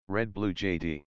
Red Blue JD.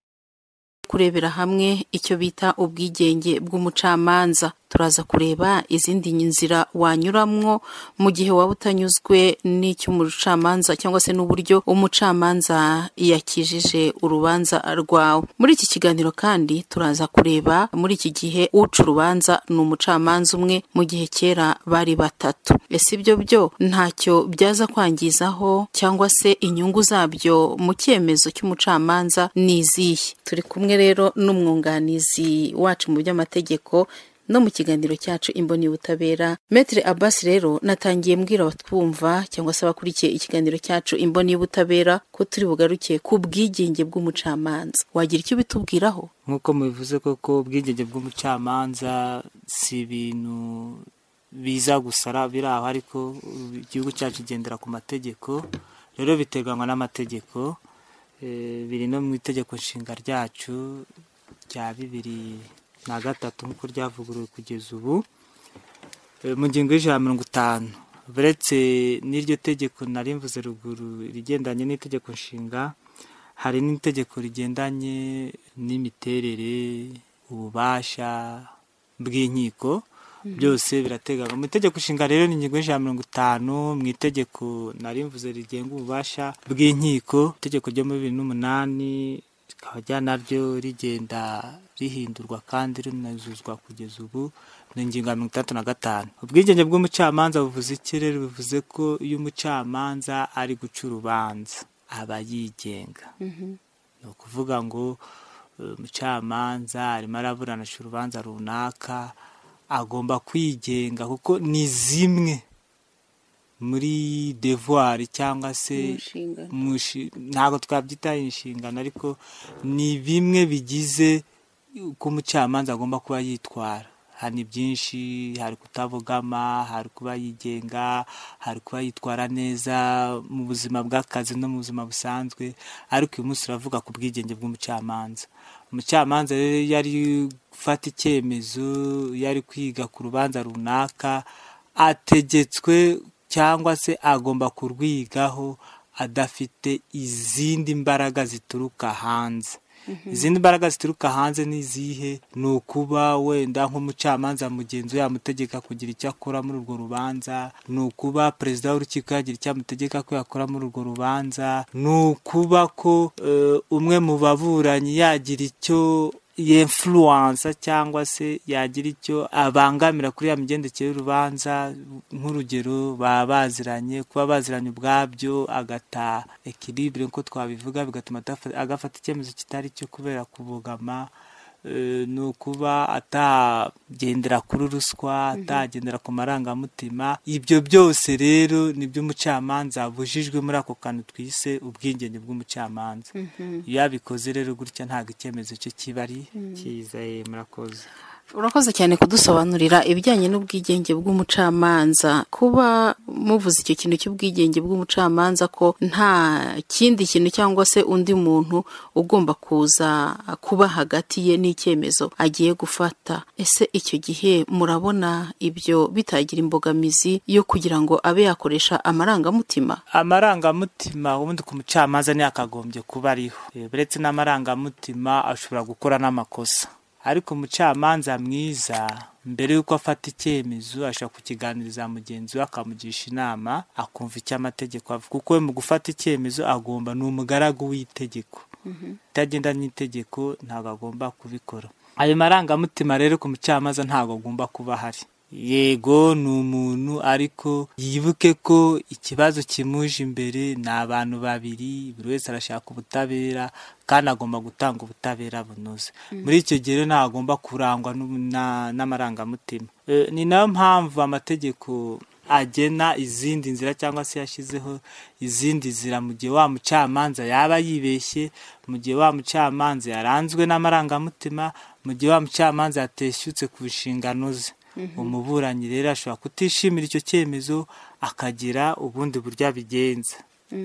kurebera hamwe icyo bita ubwigenge bw'umucamanza turaza kureba izindi nzira wanyuramwo mu gihe waba utanyuzwe n'icyo umucamanza cyangwa se n'uburyo umucamanza yakijije urubanza rwawe muri iki kiganiro kandi turaza kureba muri iki gihe uca urubanza ni umucamanza umwe mu gihe kera bari batatu ese ibyo byo ntacyo byaza kwangizaho cyangwa se inyungu zabyo mu cyemezo cy'umucamanza ni izihe turi kumwe rero n'umwunganizi wacu mu by'amategeko no mu kiganiro cyacu imboni y'ubutabera metere abasi rero natangiye mbwira abatwumva cyangwa se abakurikiye ikiganiro cyacu imboni y'ubutabera ko turi bugaruke ku bwigenge bw'umucamanza wagira icyo bitubwiraho nk'uko mubivuze koko ubwigenge bw'umucamanza si ibintu biza gusa ari- biri aho ariko igihugu cyacu kigendera ku mategeko rero biterwanwa n'amategeko eh, biri no mu itegeko nshinga ryacu rya bibiri na gatatu nk'uko ryavuguruwe kugeza ubu Eh, mu ngingo y'ijana na mirongo itanu uretse n'iryo tegeko nari mvuze ruguru irigendanye n'itegeko nshinga hari n'itegeko rigendanye n'imiterere ububasha bw'inkiko byose birateganywa mu itegeko nshinga rero ni ingingo y'ijana na mirongo itanu mu itegeko nari mvuze rigenga ububasha bw'inkiko itegeko ryo muri bibiri n'umunani rikaba rya naryo rigenda rihindurwa kandi rinuzuzwa kugeza ubu ni ingingo ya mirongo itandatu na gatanu ubwigenge bw'umucamanza buvuze iki rero bivuze ko iyo umucamanza ari guca urubanza aba yigenga ni ukuvuga ngo eh, umucamanza arimo araburanisha urubanza runaka agomba kwigenga kuko ni zimwe muri devoir cyangwa se Inshingano. mushi- ntabwo twabyita inshingano ariko ni bimwe bigize uko umucamanza agomba kuba yitwara hari byinshi hari kutabogama hari kuba yigenga hari kuba yitwara neza mu buzima bw'akazi no mu buzima busanzwe ariko uyu munsi uravuga ku bwigenge bw'umucamanza umucamanza rero iyo ari gufata icyemezo iyo ari kwiga ku rubanza runaka ategetswe cyangwa se agomba kurwigaho adafite izindi mbaraga zituruka hanze izindi mbaraga zituruka hanze ni izihe ni ukuba wenda nk'umucamanza mugenzi we yamutegeka kugira icyo akora muri urwo rubanza ni ukuba perezida w'urukiko yagira icyo amutegeka ko yakora muri urwo rubanza ni ukuba ko eh, umwe mu baburanyi yagira icyo yemfuruwansa cyangwa se yagira icyo abangamira kuri ya migendekere y'urubanza nk'urugero baba baziranye kuba baziranye ubwabyo agata ekiribure nk'uko twabivuga bigatuma atafa- agafata icyemezo kitari cyo kubera kubogama Eh, ni ukuba atagendera kuri ruswa atagendera ku marangamutima ibyo byose rero nibyo umucamanza abujijwe muri ako kantu twise ubwigenge bw'umucamanza iyo abikoze rero gutya ntabwo icyemezo cye kiba ari cyiza eh, murakoze urakoze cyane kudusobanurira ibijyanye n'ubwigenge bw'umucamanza kuba muvuze icyo kintu cy'ubwigenge bw'umucamanza ko nta kindi kintu cyangwa se undi muntu ugomba kuza kuba hagati ye n'icyemezo agiye gufata ese icyo gihe murabona ibyo bitagira imbogamizi yo kugira ngo abe yakoresha amarangamutima amarangamutima ubundi ku mucamanza niyo akagombye kuba ariho Eh, uretse n'amarangamutima ashobora gukora n'amakosa ariko umucamanza mwiza mbere y'uko afata icyemezo ashobora kukiganiriza mugenzi we akamugisha inama akumva icyo amategeko avuga kuko we mu gufata icyemezo agomba ni umugaragu w'itegeko itagenda n'itegeko ntabwo agomba kubikora ayo marangamutima rero ku mucamanza ntabwo agomba kuba ahari yego ni umuntu ariko yibuke ko ikibazo kimuje imbere ni abantu babiri buri wese arashaka ubutabera kandi agomba gutanga ubutabera bunoze muri icyo gihe rero ntabwo agomba kurangwa n'ubu- na- n'amarangamutima Eh, ni nayo mpamvu amategeko agena izindi nzira cyangwa se yashyizeho izindi nzira mu gihe wa mucamanza yaba yibeshye mu gihe wa mucamanza yaranzwe n'amarangamutima mu gihe wa mucamanza yateshyutse ku nshingano ze umuburanyi rero ashobora kutishimira icyo cyemezo akagira ubundi buryo abigenza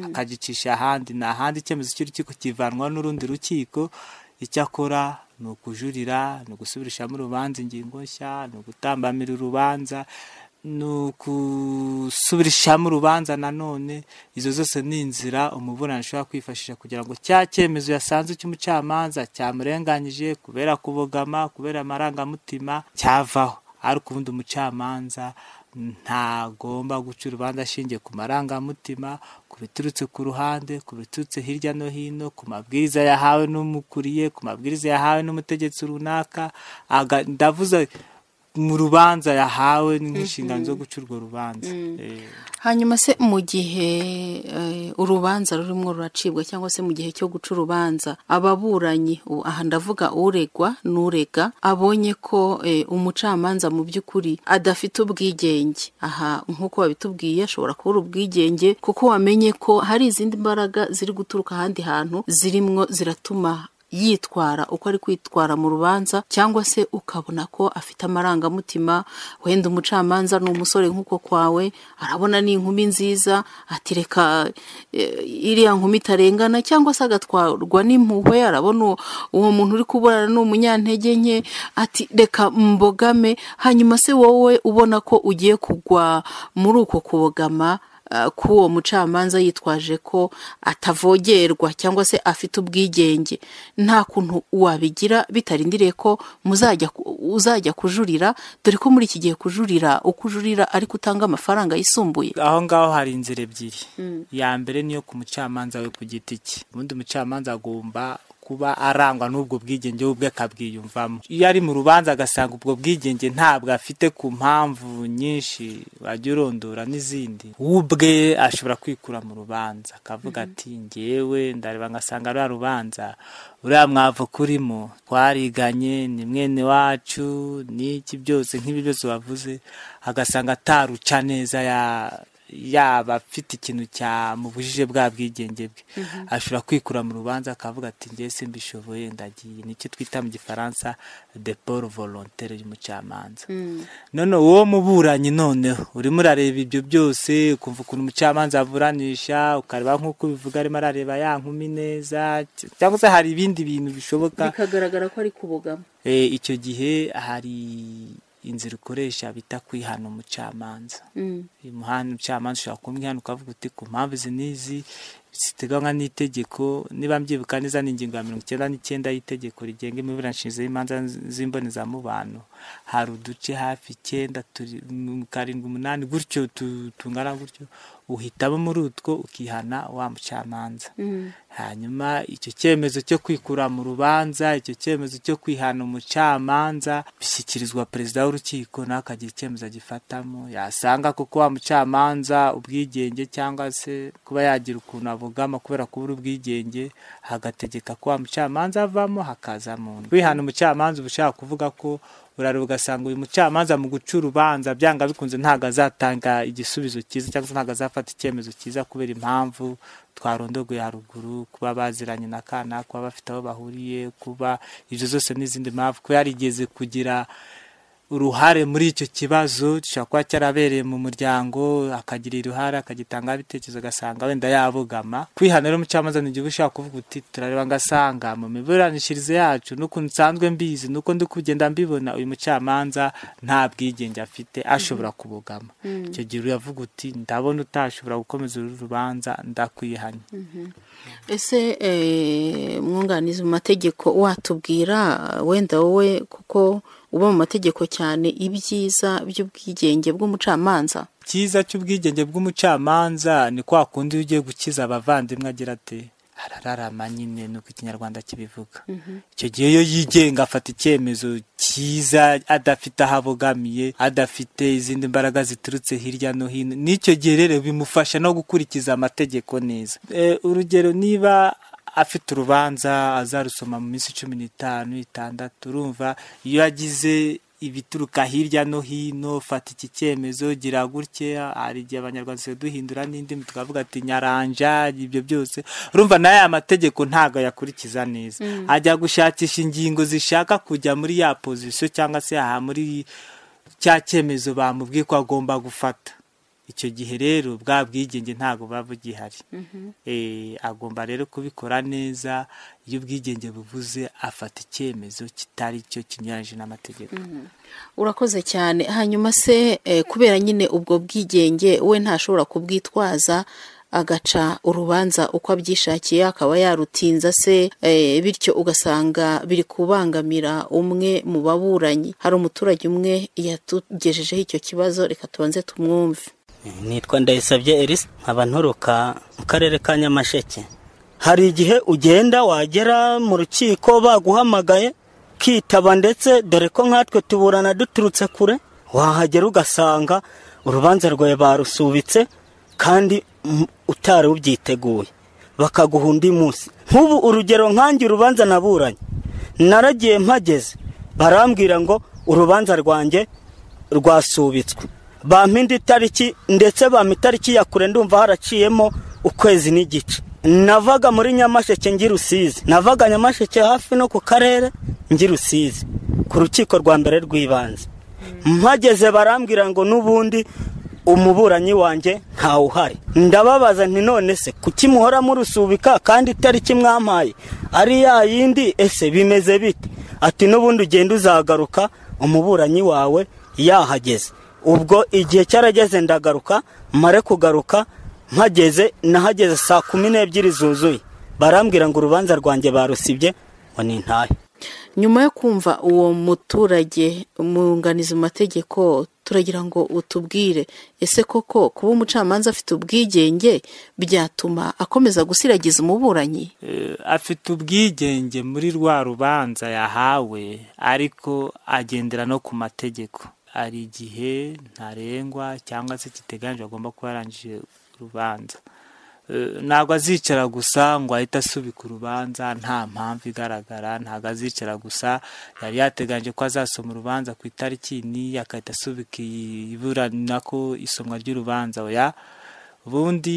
akagicisha ahandi ni ahandi icyemezo cy'urukiko kivanwa n'urundi rukiko icyo akora ni ukujurira ni ugusubirishamo urubanza ingingo nshya ni ugutambamira urubanza ni ugusubirishamo urubanza nanone izo zose ni inzira umuburana ashobora kwifashisha kugira ngo cya cyemezo yasanze cy'umucamanza cyamurenganyije kubera kubogama kubera amarangamutima cyavaho ariko ubundi umucamanza ntagomba guca urubanza ashingiye ku marangamutima ku biturutse ku ruhande ku biturutse hirya no hino ku mabwiriza yahawe n'umukuriye ku mabwiriza yahawe n'umutegetsi runaka ndavuze mu rubanza yahawe n'inshingano zo guca urwo rubanza hanyuma se mu gihe urubanza rurimo ruracibwa cyangwa se mu gihe cyo guca urubanza ababuranyi aha ndavuga uregwa n'urega abonye ko umucamanza mu by'ukuri adafite ubwigenge aha nk'uko babitubwiye ashobora kubura ubwigenge kuko wamenye ko hari izindi mbaraga ziri guturuka ahandi hantu zirimo ziratuma yitwara uko ari kwitwara mu rubanza cyangwa se ukabona ko afite amarangamutima wenda umucamanza ni umusore nk'uko kwawe arabona ni inkumi nziza atireka iriya nkumi itarengana cyangwa se agatwarwa n'impuhwe arabona uwo muntu uri kuburana ni umunyantege nke ati reka mbogame hanyuma se wowe ubona ko ugiye kugwa muri uko kubogama k'uwo mucamanza yitwaje ko atavogerwa cyangwa se afite ubwigenge nta kuntu wabigira bitarindiriye ko uzajya kujurira dore ko muri iki gihe kujurira uko ujurira ariko utanga amafaranga yisumbuye aho ngaho hari inzira ebyiri iya mbere niyo ku mucamanza we ku giti cye ubundi mucamanza agomba kuba arangwa n'ubwo bwigenge we ubwe akabwiyumvamo iyo ari mu rubanza agasanga ubwo bwigenge ntabwo afite ku mpamvu nyinshi wajya urondora n'izindi we ubwe ashobora kwikura mu rubanza akavuga ati ngewe ndareba ngasanga ruriya rubanza uriya mwavu kurimo twariganye ni mwene wacu n'iki byose nk'ibi byose wavuze agasanga ataruca neza ya yaba afite ikintu cyamubujije bwa bwigenge bwe ashobora kwikura mu rubanza akavuga ati ngewe simbishoboye ndagiye nicyo twita mu gifaransa de paul volontere y'umucamanza none uwo muburanyi noneho urimo urareba ibyo byose ukumva ukuntu umucamanza avuranisha ukareba nk'uko ubivuga arimo arareba ya nkumi neza cyangwa se hari ibindi bintu bishoboka bikagaragara ko ari kubogamo icyo gihe hari inzira ukoresha bita kwihana umucamanza uyu muhanda umucamanza ushobora kumwihana ukavuga uti ku mpamvu izi n'izi ziteganywa n'itegeko niba mbyibuka neza ni ingingo ya mirongo icyenda n'icyenda y'itegeko rigenga imiburanishize y'imanza z'imbonezamubano hari uduce hafi icyenda karindwi umunani gutyo tungana gutyo uhitamo muri utwo ukihana wa mucamanza hanyuma icyo cyemezo cyo kwikura mu rubanza icyo cyemezo cyo kwihana umucamanza bishyikirizwa perezida w'urukiko nawe akagira icyemezo agifatamo yasanga kuko wa mucamanza ubwigenge cyangwa se kuba yagira ukuntu avugama kubera kubura ubwigenge hagategeka ko wa mucamanza avamo hakazamo kwihana umucamanza uba ushaka kuvuga ko urareba ugasanga uyu mucamanza mu guca urubanza byanga bikunze ntabwo azatanga igisubizo cyiza cyangwa se ntabwo azafata icyemezo cyiza kubera impamvu twarondogoye haruguru kuba baziranye na kana kuba bafite aho bahuriye kuba ibyo zose n'izindi mpamvu ko yarigeze kugira uruhare muri icyo kibazo gishobora kuba cyarabereye mu muryango akagira uruhare akagitangaho ibitekerezo agasanga wenda yabogama kwihana rero umucamanza ni igihe uba ushaka kuvuga uti turareba ngasanga mu miburanishirize yacu n'ukuntu nsanzwe mbizi n'uko ndi kugenda mbibona uyu mucamanza nta bwigenge afite ashobora kubogama icyo gihe uravuga uti ndabona utashobora gukomeza uru rubanza ndakwihanye ese mwunganizi mu mategeko watubwira wenda wowe kuko uba mu mategeko cyane ibyiza by'ubwigenge bw'umucamanza icyiza cy'ubwigenge bw'umucamanza ni kwa kundi iyo ugiye gukiza abavandimwe agira ati arararama nyine nuko ikinyarwanda kibivuga icyo gihe iyo yigenga afata icyemezo cyiza adafite aho abogamiye adafite izindi mbaraga ziturutse hirya no hino n'icyo gihe rero bimufasha no gukurikiza amategeko neza urugero niba afite urubanza azarusoma mu minsi cumi n'itanu itandatu urumva iyo yagize ibituruka hirya no hino fata iki cyemezo gira gutye hari igihe abanyarwanda duhindura n'indimi tukavuga ati nyaranja ibyo byose urumva nayo aya mategeko ntabwo ayakurikiza neza ajya gushakisha ingingo zishaka kujya muri ya pozisiyo cyangwa se aha muri cya cyemezo bamubwiye ko agomba gufata icyo gihe rero bwa bwigenge ntabwo buba bugihari Eh, agomba rero kubikora neza iyo ubwigenge buvuze afata icyemezo kitari cyo kinyuranyije n'amategeko urakoze cyane hanyuma se eh, kubera nyine ubwo bwigenge we ntashobora kubwitwaza agaca urubanza uko abyishakiye akaba yarutinza se eh, bityo ugasanga biri kubangamira umwe mu baburanyi hari umuturage umwe yatugejejeho icyo kibazo reka tubanze tumwumve nitwa ndayisabye elise nkaba nturuka mu karere ka nyamasheke hari igihe ugenda wagera mu rukiko baguhamagaye kitaba ndetse dore ko nkatwe tuburana duturutse kure wahagera ugasanga urubanza rwawe barusubitse kandi mm, utari ubyiteguye bakaguha undi munsi nk'ubu urugero nkange urubanza naburanye naragiye mpageze barambwira ngo urubanza rwanjye rwasubitswe bampa indi tariki ndetse bampa itariki ya kure ndumva haraciyemo ukwezi n'igice navaga muri nyamasheke ngi rusizi navaga nyamasheke hafi no ku karere ngi rusizi ku rukiko rwa mbere rw'ibanze mpageze barambwira ngo n'ubundi umuburanyi wanjye ntawe uhari ndababaza nti none se kuki muhora murusubika kandi itariki mwampaye ari ya yindi ese bimeze bite ati n'ubundi ugenda uzagaruka umuburanyi wawe yahageze ubwo igihe cyarageze ndagaruka mare kugaruka mpageze nahageze saa kumi n'ebyiri zuzuye barambwira ngo urubanza rwanjye barusibye ngo ni ntahe nyuma yo kumva uwo muturage umwunganizi mu mategeko turagira ngo utubwire ese koko kuba umucamanza afite ubwigenge byatuma akomeza gusiragiza umuburanyi Eh, afite ubwigenge muri rwa rubanza yahawe ariko agendera no ku mategeko hari igihe ntarengwa cyangwa se kiteganyijwe agomba kuba yarangije urubanza Eh, ntabwo azicara gusa ngo ahite asubika urubanza nta mpamvu igaragara ntabwo azicara gusa yari yateganyije ko azasoma urubanza ku itariki n'iyi agahita asubika iyi iburana ko isomwa ry'urubanza oya ubundi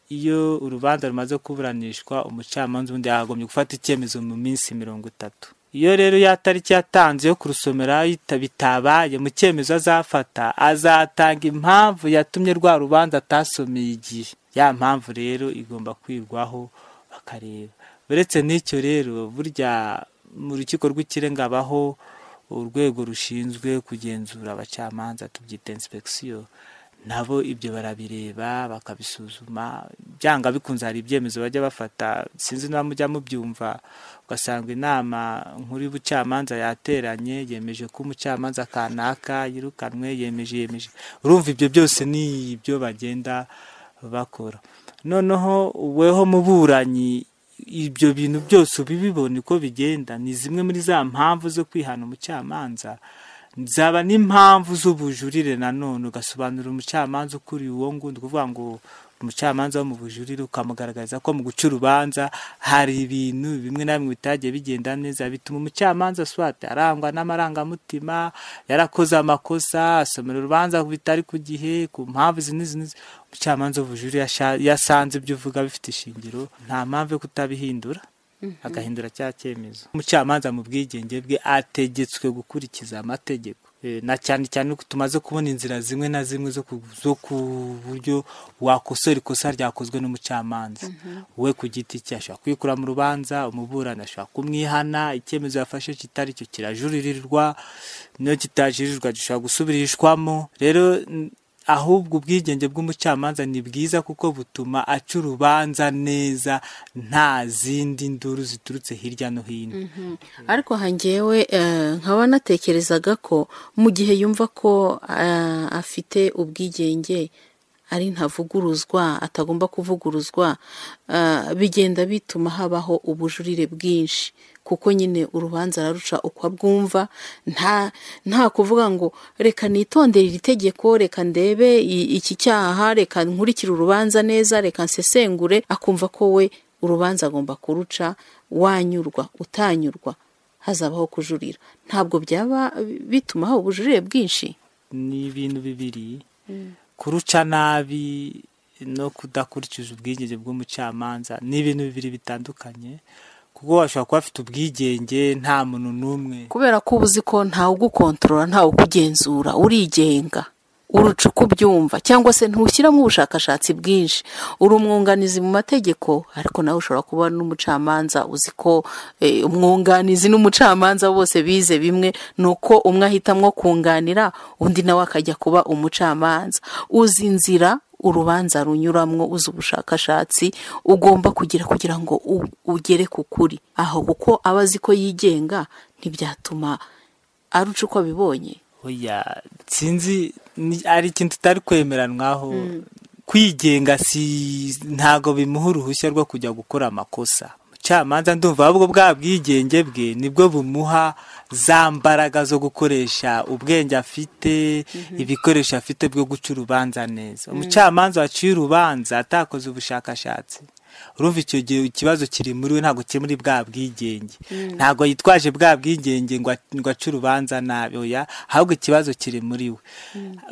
iyo urubanza rumaze kuburanishwa umucamanza ubundi yagombye gufata icyemezo mu minsi mirongo itatu iyo rero ya tariki yatanze yo kurusomera yita- bitabaye mu cyemezo azafata azatanga impamvu yatumye rwa rubanza atasomeye igihe ya mpamvu rero igomba kwirwaho bakareba uretse n'icyo rero burya mu rukiko rw'ikirenga habaho urwego rushinzwe kugenzura abacamanza tubyita inspekisiyo nabo ibyo barabireba bakabisuzuma byanga bikunze hari ibyemezo bajya bafata sinzi niba mujya mubyumva ugasanga inama nkuru y'ubucamanza yateranye yemeje ko umucamanza kanaka yirukanwe yemeje yemeje urumva ibyo byose ni ibyo bagenda bakora noneho weho muburanyi ibyo bintu byose ubibibona uko bigenda ni zimwe muri za mpamvu zo kwihana umucamanza zaba n'impamvu z'ubujurire nanone ugasobanurira umucamanza ukuriye uwo ngundi kuvuga ngo umucamanza wo mu bujurire ukamugaragariza ko mu guca urubanza hari ibintu bimwe na bimwe bitagiye bigenda neza bituma umucamanza swate arangwa n'amarangamutima yarakoze amakosa asomera urubanza bitari ku gihe ku mpamvu izi n'izi n'izi umucamanza w'ubujurire yasha- yasanze ibyo uvuga bifite ishingiro nta mpamvu yo kutabihindura agahindura cya cyemezo umucamanza mu bwigenge bwe ategetswe gukurikiza amategeko Eh, na cyane cyane ko tumaze kubona inzira zimwe na zimwe zo ku- zo ku buryo wakosora ikosa ryakozwe n'umucamanza we ku giti cye ashobora kwikura mu rubanza umuburana ashobora kumwihana icyemezo yafashe kitari cyo kirajuririrwa niyo kitajuririrwa gishobora gusubirishwamo rero n- ahubwo ubwigenge bw'umucamanza ni bwiza kuko butuma aca urubanza neza nta zindi nduru ziturutse hirya no hino ariko hangewe eh, nkaba natekerezaga ko mu gihe yumva ko eh, afite ubwigenge ari ntavuguruzwa atagomba kuvuguruzwa eh, bigenda bituma habaho ubujurire bwinshi kuko nyine urubanza araruca uko abwumva nta nta kuvuga ngo reka nitondere iri tegeko reka ndebe i- iki cyaha reka nkurikire urubanza neza reka nsesengure akumva ko we urubanza agomba kuruca wanyurwa utanyurwa hazabaho kujurira ntabwo byaba bituma haba ubujurire bwinshi ni ibintu bibiri kuruca nabi no kudakurikiza ubwigenge bw'umucamanza ni ibintu bibiri bitandukanye kuko washobora kuba afite ubwigenge nta muntu n'umwe kubera ko uba uzi ko ntawe ugukontorora ntawe ukugenzura urigenga urucuka ubyumva cyangwa se ntushyiramo ubushakashatsi bwinshi uri umwunganizi mu mategeko ariko nawe ushobora kuba n'umucamanza uzi ko eh, umwunganizi n'umucamanza bose bize bimwe ni uko umwe ahitamwo kunganira undi nawe akajya kuba umucamanza uzi inzira urubanza runyuramo uzi ubushakashatsi ugomba kugira kugira ngo u- ugere ku kuri aho kuko aba azi ko yigenga ntibyatuma aruca uko abibonye oya sinzi ni- ari ikintu tutari kwemeranwaho kwigenga si ntago bimuha uruhushya rwo kujya gukora amakosa umucamanza ndumva ahubwo bwa bwigenge bwe nibwo bumuha za mbaraga zo gukoresha ubwenge afite ibikoresho afite byo guca urubanza neza umucamanza waciye urubanza atakoze ubushakashatsi urumva icyo gihe ikibazo kiri muri we ntabwo kiri muri bwa bwigenge ntabwo yitwaje bwa bwigenge ngo a- ngo ace urubanza nabi oya ahubwo ikibazo kiri muri we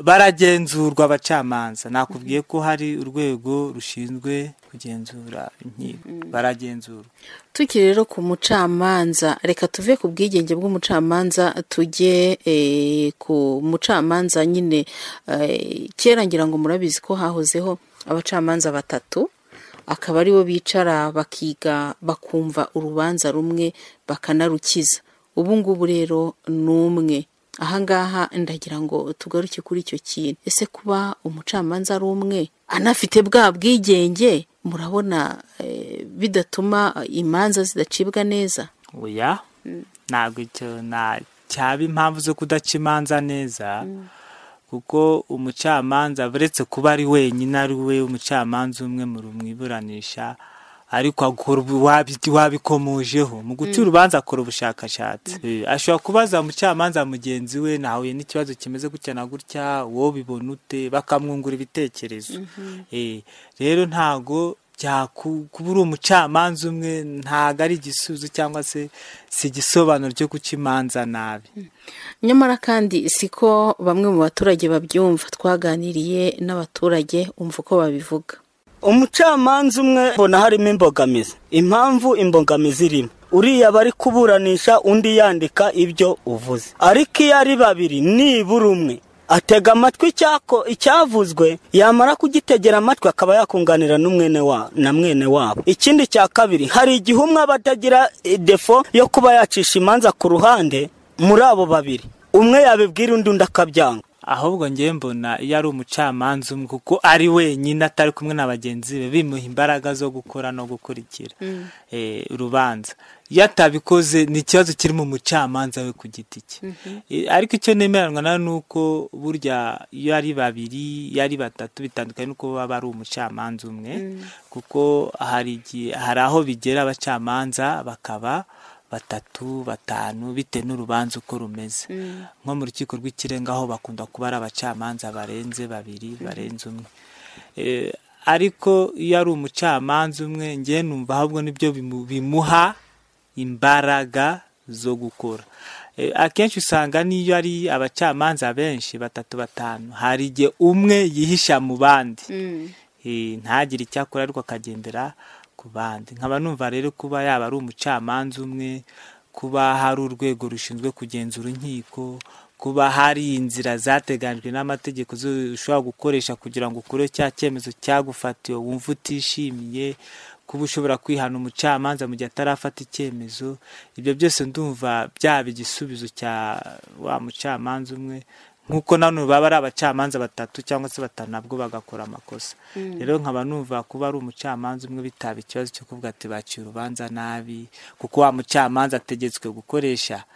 baragenzurwa abacamanza nakubwiye ko hari urwego rushinzwe kugenzura inkiko baragenzurwa tukiri rero ku mucamanza reka tuve ku bwigenge bw'umucamanza tujye eh, ku mucamanza nyine eh, kera ngira ngo murabizi ko hahozeho abacamanza batatu akaba aribo bicara bakiga bakumva urubanza rumwe bakanarukiza ubu ngubu rero ni umwe ahangaha ndagira ngo tugaruke kuri icyo kintu ese kuba umucamanza ari umwe anafite bwa bwigenge murabona eh, bidatuma imanza zidacibwa neza oya ntabwo icyo nta- cyaba impamvu zo kudaca imanza neza kuko umucamanza uretse kuba ari wenyine ari we umucamanza umwe mu rumwiburanisha ariko akora ubu- wabi- wabikomojeho mu guca urubanza akora ubushakashatsi Eh, ashobora kubaza umucamanza mugenzi we nahuye n'ikibazo kimeze gutya na gutya wowe ubibona ute bakamwungura ibitekerezo Eh, rero ntago bya- ku- kuba uri umucamanza umwe ntago ari igisubizo cyangwa se si igisobanuro cyo guca imanza nabi nyamara kandi siko bamwe mu baturage babyumva twaganiriye n'abaturage umva uko babivuga umucamanza umwe mbona harimo imbogamizi impamvu imbogamizi irimo uriya bari kuburanisha undi yandika ibyo uvuze ariko iyo ari babiri nibura umwe atega amatwi icyako icyavuzwe yamara kugitegera amatwi akaba yakunganira n'umwene wa na mwene wabo ikindi cya kabiri hari igihe umwe aba atagira eh, defo yo kuba yacisha imanza ku ruhande muri abo babiri umwe yabibwira undi undi akabyanga ahubwo ngewe mbona iyo ari umucamanza umwe kuko ari wenyine atari kumwe na bagenzi be bimuha imbaraga zo gukora no gukurikira eh, urubanza iyo atabikoze ni ikibazo kiri mu mucamanza we ku giti cye Eh, ariko icyo nemeranwa nawe ni uko burya iyo ari babiri iyo ari batatu bitandukanye n'uko baba ari umucamanza umwe kuko hari igihe- hari aho bigera abacamanza bakaba batatu batanu bitewe n'urubanza uko rumeze nko mu rukiko rw'ikirenga aho bakunda kuba ari abacamanza barenze babiri barenze umwe Eh, ariko iyo ari umucamanza umwe ngewe numva ahubwo nibyo bimu- bimuha imbaraga zo gukora Eh, akenshi usanga n'iyo ari abacamanza benshi batatu batanu hari igihe umwe yihisha mu bandi Eh, ntagire icyo akora ariko akagendera ku bandi nkaba numva rero kuba yaba ari umucamanza umwe kuba hari urwego rushinzwe kugenzura inkiko kuba hari inzira zateganijwe n'amategeko zo- ushobora gukoresha kugira ngo ukure cya cyemezo cyagufatiwe wumva utishimiye kuba ushobora kwihana umucamanza mu gihe atarafata icyemezo ibyo byose ndumva byaba igisubizo cya wa mucamanza umwe nk'uko nano baba ari abacamanza batatu cyangwa se batanu nabwo bagakora amakosa rero nkaba numva kuba ari umucamanza umwe bitaba ikibazo cyo kuvuga ati baciye urubanza nabi kuko wa mucamanza ategetswe gukoresha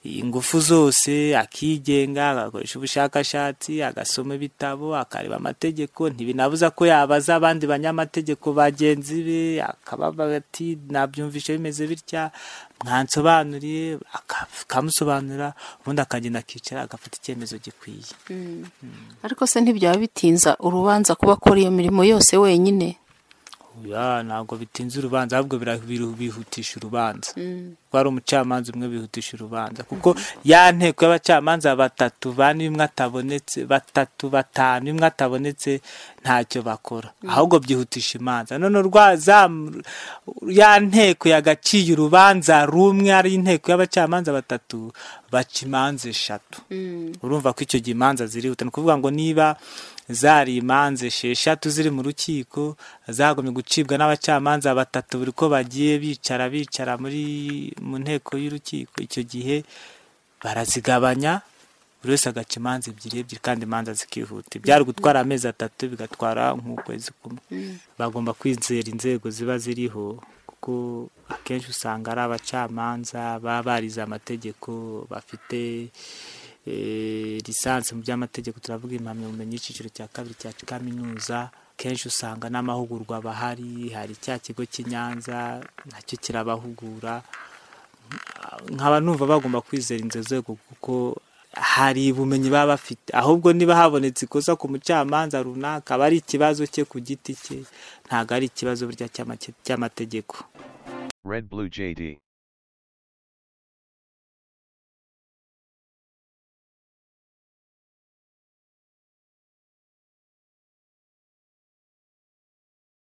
ingufu zose akigenga agakoresha ubushakashatsi agasoma ibitabo akareba amategeko ntibinabuza ko yabaza abandi banyamategeko bagenzi be akababaga ati nabyumvishe bimeze bitya mwansobanuriye aka- akamusobanurira ubundi akagenda akicara agafata icyemezo gikwiye ariko se ntibyaba bitinza urubanza kuba akora iyo mirimo yose wenyine Ya, ntabwo bitinze urubanza ahubwo bira- biru- bihutisha urubanza kuko hari umucamanza umwe bihutisha urubanza kuko ya nteko y'abacamanza batatu bane imwe atabonetse batatu batanu imwe atabonetse ntacyo bakora ahubwo byihutisha imanza none urwa za ya nteko yagaciye urubanza rumwe ari inteko y'abacamanza batatu baca imanza eshatu urumva ko icyo gihe imanza zirihuta ni ukuvuga ngo niba zari imanza esheshatu ziri mu rukiko zagomye gucibwa n'abacamanza batatu buri ko bagiye bicara bicara muri mu nteko y'urukiko icyo gihe barazigabanya buri wese agaca imanza ebyiri ebyiri kandi imanza zikihuta ibyari gutwara amezi atatu bigatwara nk'ukwezi kumwe bagomba kwizera inzego ziba ziriho kuko akenshi usanga ari abacamanza baba barize amategeko bafite eh, lisansi mu by'amategeko turavuga impamyabumenyi y'icyiciro cya kabiri cya kaminuza kenshi usanga n'amahugurwa bahari hari cya kigo cy'i Nyanza nacyo kirabahugura nkaba numva bagomba kwizera inzo nzego kuko hari ubumenyi baba bafite ahubwo niba habonetse ikosa ku mucamanza runaka aba ari ikibazo cye ku giti cye ntabwo ari ikibazo burya cy'amake- cy'amategeko Red Blue JD.